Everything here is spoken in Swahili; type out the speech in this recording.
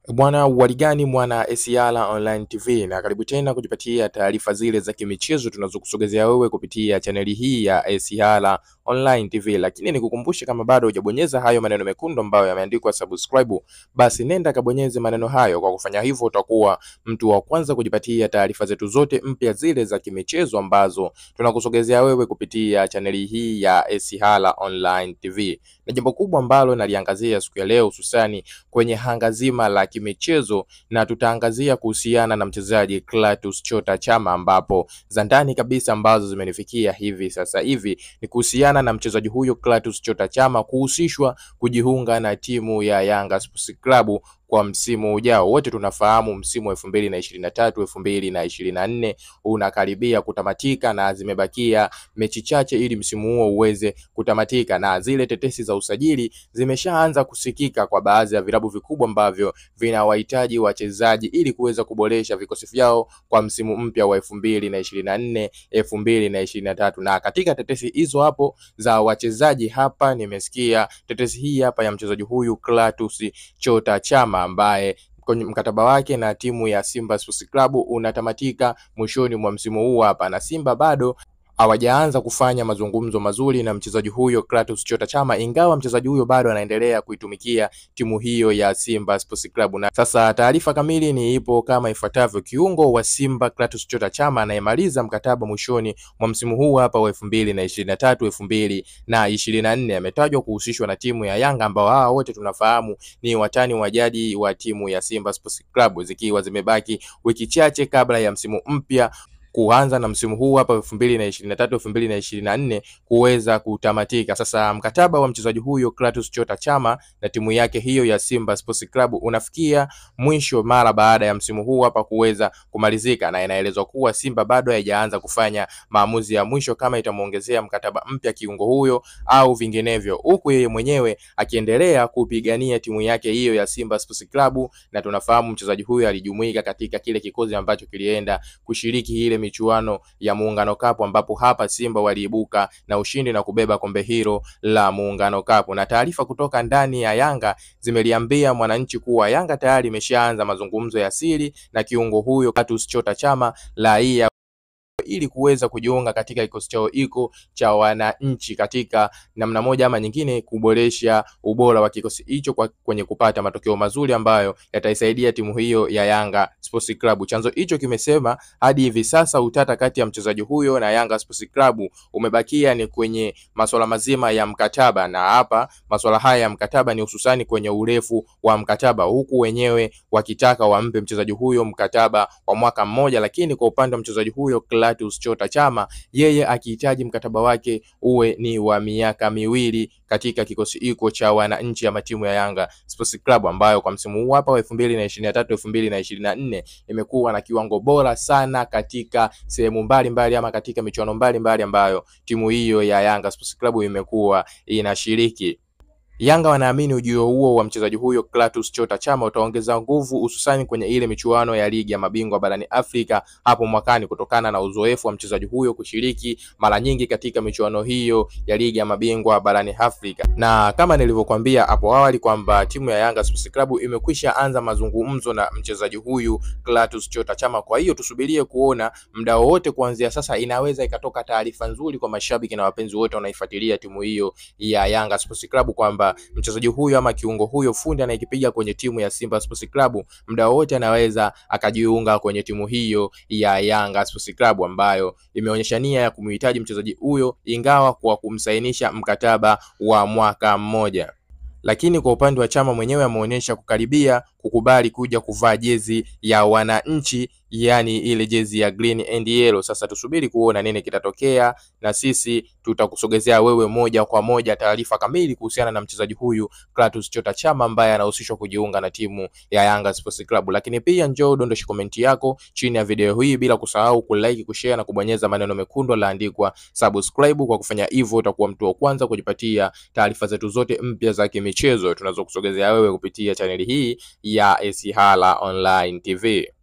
Bwana waligani mwana Esiala Online TV, na karibu tena kujipatia taarifa zile za kimichezo tunazokusogezea wewe kupitia chaneli hii ya Esiala Online TV. Lakini nikukumbushe, kama bado hujabonyeza hayo maneno mekundu ambayo yameandikwa subscribe, basi nenda kabonyeze maneno hayo. Kwa kufanya hivyo, utakuwa mtu wa kwanza kujipatia taarifa zetu zote mpya zile za kimichezo ambazo tunakusogezea wewe kupitia chaneli hii ya Esiala Online TV. Na jambo kubwa ambalo naliangazia siku ya leo hususani kwenye hanga zima la kimichezo na tutaangazia kuhusiana na mchezaji Clatous Chota Chama, ambapo za ndani kabisa ambazo zimenifikia hivi sasa hivi ni kuhusiana na mchezaji huyo Clatous Chota Chama kuhusishwa kujiunga na timu ya Yanga Sports Club kwa msimu ujao. Wote tunafahamu msimu wa elfu mbili na ishirini na tatu elfu mbili na ishirini na nne unakaribia kutamatika na zimebakia mechi chache ili msimu huo uweze kutamatika, na zile tetesi za usajili zimeshaanza kusikika kwa baadhi ya vilabu vikubwa ambavyo vinawahitaji wachezaji ili kuweza kuboresha vikosi vyao kwa msimu mpya wa elfu mbili na ishirini na nne elfu mbili na ishirini na tatu na katika tetesi hizo hapo za wachezaji hapa nimesikia tetesi hii hapa ya mchezaji huyu Clatous Chota Chama ambaye kwenye mkataba wake na timu ya Simba Sports Club unatamatika mwishoni mwa msimu huu hapa, na Simba bado hawajaanza kufanya mazungumzo mazuri na mchezaji huyo Clatous Chota Chama, ingawa mchezaji huyo bado anaendelea kuitumikia timu hiyo ya Simba Sports Club. Na sasa taarifa kamili ni ipo kama ifuatavyo: kiungo wa Simba Clatous Chota Chama anayemaliza mkataba mwishoni mwa msimu huu hapa wa elfu mbili na ishirini na tatu elfu mbili na ishirini na nne ametajwa kuhusishwa na timu ya Yanga, ambao hawa wote tunafahamu ni watani wa jadi wa timu ya Simba Sports Club, zikiwa zimebaki wiki chache kabla ya msimu mpya kuanza na msimu huu hapa elfu mbili na ishirini na tatu elfu mbili na ishirini na nne kuweza kutamatika. Sasa mkataba wa mchezaji huyo Clatous Chota Chama na timu yake hiyo ya Simba Sports Club unafikia mwisho mara baada ya msimu huu hapa kuweza kumalizika, na inaelezwa kuwa Simba bado haijaanza kufanya maamuzi ya mwisho kama itamuongezea mkataba mpya kiungo huyo au vinginevyo, huku yeye mwenyewe akiendelea kupigania timu yake hiyo ya Simba Sports Club, na tunafahamu mchezaji huyo alijumuika katika kile kikosi ambacho kilienda kushiriki ile michuano ya Muungano Cup ambapo hapa Simba waliibuka na ushindi na kubeba kombe hilo la Muungano Cup. Na taarifa kutoka ndani ya Yanga zimeliambia Mwananchi kuwa Yanga tayari imeshaanza mazungumzo ya siri na kiungo huyo Clatous Chota Chama raia ili kuweza kujiunga katika kikosi chao iko cha wananchi katika namna moja ama nyingine, kuboresha ubora wa kikosi hicho kwa kwenye kupata matokeo mazuri ambayo yataisaidia timu hiyo ya Yanga Sports Club. Chanzo hicho kimesema hadi hivi sasa utata kati ya mchezaji huyo na Yanga Sports Club umebakia ni kwenye masuala mazima ya mkataba, na hapa masuala haya ya mkataba ni hususani kwenye urefu wa mkataba, huku wenyewe wakitaka wampe mchezaji huyo mkataba wa mwaka mmoja, lakini kwa upande wa mchezaji huyo Clatous Chota Chama yeye akihitaji mkataba wake uwe ni wa miaka miwili katika kikosi hiko cha wananchi ama timu ya Yanga Sports Club ambayo kwa msimu huu hapa wa elfu mbili na ishirini na tatu elfu mbili na ishirini na nne imekuwa na kiwango bora sana katika sehemu mbalimbali ama katika michuano mbalimbali ambayo timu hiyo ya Yanga Sports Club imekuwa inashiriki. Yanga wanaamini ujio huo wa mchezaji huyo Clatous Chota Chama utaongeza nguvu hususani kwenye ile michuano ya ligi ya mabingwa barani Afrika hapo mwakani kutokana na uzoefu wa mchezaji huyo kushiriki mara nyingi katika michuano hiyo ya ligi ya mabingwa barani Afrika. Na kama nilivyokuambia hapo awali kwamba timu ya Yanga Sports Club imekwisha anza mazungumzo na mchezaji huyu Clatous Chota Chama. Kwa hiyo tusubirie kuona muda wowote kuanzia sasa, inaweza ikatoka taarifa nzuri kwa mashabiki na wapenzi wote wanaifuatilia timu hiyo ya Yanga Sports Club kwamba mchezaji huyo ama kiungo huyo fundi anayekipiga kwenye timu ya Simba Sports Club muda wote anaweza akajiunga kwenye timu hiyo ya Yanga Sports Club ambayo imeonyesha nia ya kumhitaji mchezaji huyo ingawa kwa kumsainisha mkataba wa mwaka mmoja lakini kwa upande wa Chama mwenyewe ameonyesha kukaribia kukubali kuja kuvaa jezi ya wananchi, yani ile jezi ya green and yellow. Sasa tusubiri kuona nini kitatokea, na sisi tutakusogezea wewe moja kwa moja taarifa kamili kuhusiana na mchezaji huyu Clatous Chota Chama ambaye anahusishwa kujiunga na timu ya Yanga Sports Club. Lakini pia njoo dondoshe komenti yako chini ya video hii, bila kusahau kulike, kushare na kubonyeza maneno mekundu laandikwa subscribe. Kwa kufanya hivyo, utakuwa mtu wa kwanza kujipatia taarifa zetu zote mpya za kimichezo tunazokusogezea wewe kupitia chaneli hii ya Esihala Online TV.